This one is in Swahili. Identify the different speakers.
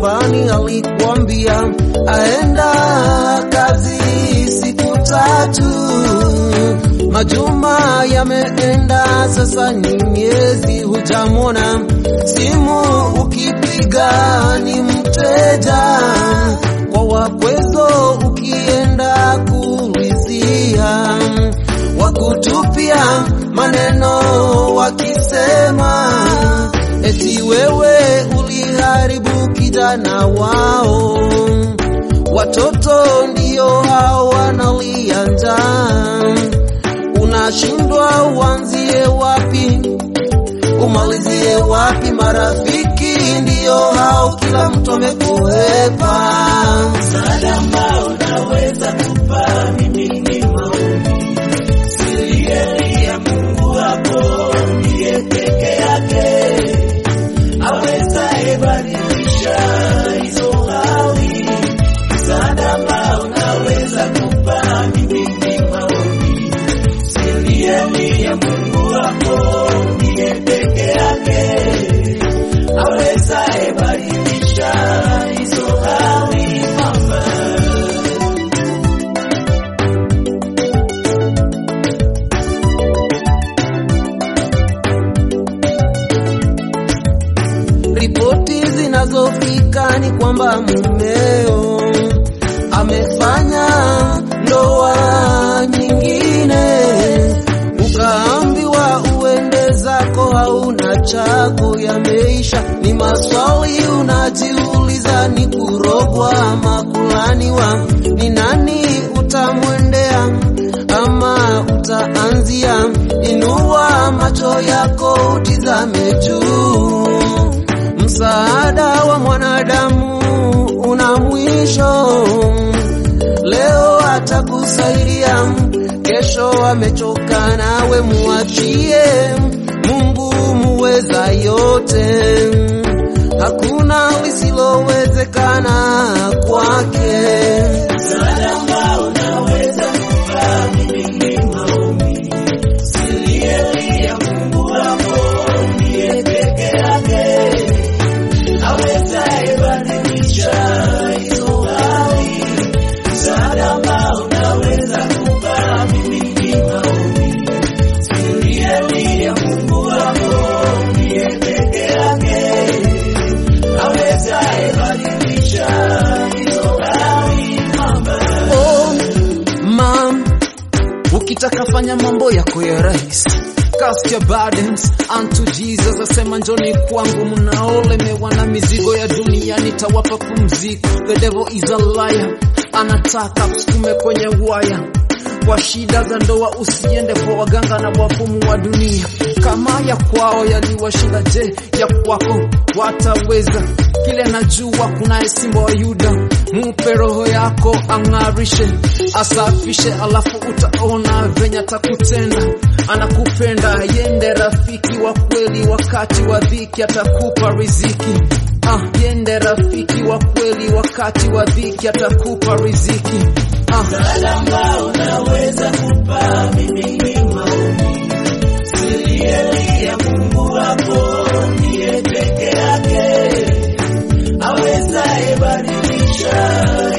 Speaker 1: Labani alikwambia aenda kazi siku tatu, majuma yameenda sasa, ni miezi hujamwona, simu ukipiga ni mteja, kwa wakwezo ukienda kuulizia, wakutupia maneno wakisema eti wewe uliharibu kijana wao. Watoto ndio hao wanalia njaa, unashindwa uanzie wapi umalizie wapi? Marafiki ndio hao, kila mtu amekuhepa.
Speaker 2: Msaada ambao unaweza kupa mimi ni maombi, siri ya Mungu wako ndiye peke yake awezaye badilisha hizo hali. Msaada ambao unaweza kupa mimi ni maombi, siri ya Mungu wako ndiye peke yake awezaye badilisha hizo hali mama.
Speaker 1: Ripoti zinazofika ni kwamba mumeo amefanya ndoa nyingine, ukaambiwa uende zako, hauna chako, yameisha. Ni maswali unajiuliza, ni kurogwa ama kulaniwa? Ni nani utamwendea ama utaanzia? Inua macho yako utizame juu. Msaada wa mwanadamu una mwisho. Leo atakusaidia, kesho amechoka nawe, muachie Mungu muweza yote. Hakuna lisilowezekana kwake.
Speaker 2: Msaada ambao unaweza kupa mimi ni maombi, siri ya Mungu wako ndiye peke yake awezaye badilisha hizo hali. Msaada ambao unaweza kupa mimi ni maombi, siri ya Mungu wako ndiye peke yake awezaye badilisha hizo hali mama.
Speaker 1: Oh, mam, ukitaka fanya mambo yako ya rahisi Cast your burdens unto Jesus, asema njoni kwangu mnaolemewa na mizigo ya dunia, nitawapa pumziko. The devil is a liar, anataka kusukume kwenye waya kwa shida za ndoa, usiende kwa waganga na wafumu wa dunia. Kama ya kwao yaliwashinda, je, ya kwako wataweza? Kile najua kunaye simba wa Yuda, mupe roho yako ang'arishe, asafishe, alafu utaona venye atakutenda. Anakupenda, yende rafiki wa kweli, wakati wa dhiki atakupa riziki. Ah, yende rafiki wa kweli, wakati wa dhiki atakupa riziki. Ah,
Speaker 2: Msaada ambao unaweza kupa mimi ni maombi, siri ya Mungu wako ndiye peke yake awezaye badilisha